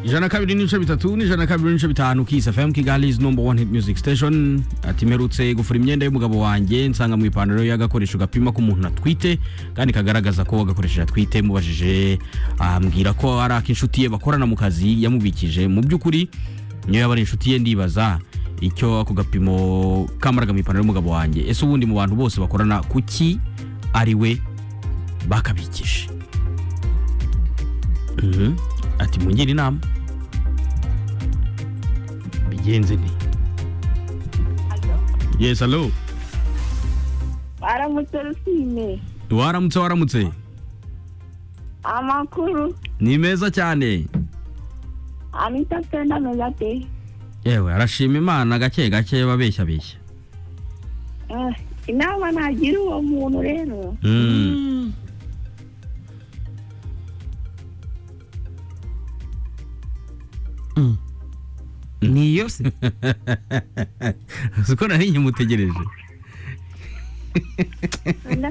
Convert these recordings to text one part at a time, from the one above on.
ijana na kabiri n'ibice bitatu n'ijana na kabiri n'ibice bitanu kisi fm kigali is number one hit music station ati mperutse gufura imyenda y'umugabo wanjye nsanga mu ipantaro y'agakoresho gapima ko umuntu atwite kandi kagaragaza ko agakoresheje atwite mubajije ambwira ko ari ak'inshuti ye bakorana mu kazi yamubikije mu by'ukuri niyo yaba ari inshuti ye ndibaza icyo ako gapimo kamaraga mu ipantaro y'umugabo wanjye ese ubundi mu bantu bose bakorana kuki ari we bakabikije Mhm. ati mungire inama bigenze nti yes hello baramutse rusine waramutse waramutse amakuru ni meza cyane anita penda meza pe yewe arashima imana gake gake babeshya beshya Ah, inama nagira uwo muntu rero Mm. niyo se uzi ko nari nkimutegereje Ala,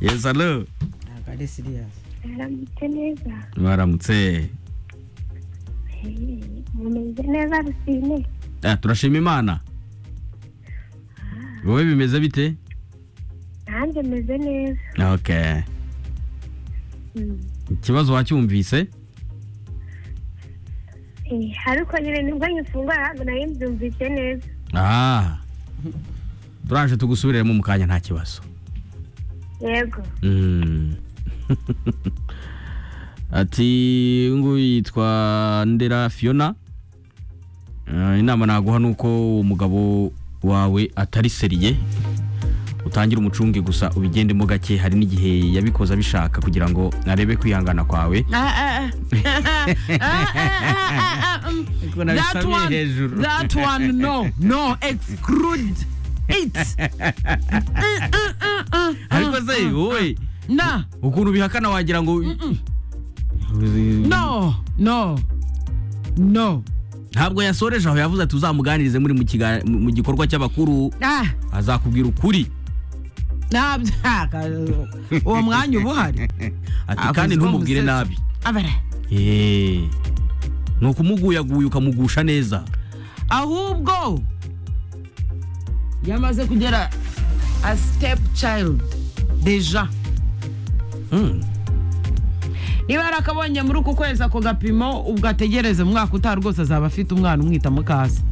yes hello ntabwo ari siriyasi baramutse neza baramutse Eh, mumeze neza rusine Ah, turashima imana wowe bimeze bite nanjye meze neza okay Mm. ikibazo wacyumvise Eh, ariko nyine nibwo nyifungura ntabwo nari mbyumvise neza ah turaje tugusubiremo mu kanya nta kibazo yego Mm. ati nguyu yitwa ndera fiona Eh, inama naguha ni uko uwo mugabo wawe atari seriye utangira umucunge gusa ubigendemo gake hari n'igihe yabikoze abishaka kugira ngo arebe kwihangana kwawe Ariko that nabisamiye one hejuru. that one no no exclude it ariko se wowe na ukuntu bihakana wagira ngo no no no ntabwo yasoreje aho yavuze ati uzamuganirize muri mu kiga- mu- mu gikorwa cy'abakuru ah azakubwira ukuri ntabyo uwo mwanya uba uhari ati Avuze kandi ko ntumubwire amusetse. nabi abara Eh, ni ukumuguyaguya ukamugusha neza ahubwo yamaze kugera a step child deja Mm. niba yarakabonye muri uku kwezi ako gapimo ubwo ategereze umwaka utaha rwose azaba afite umwana umwita mukase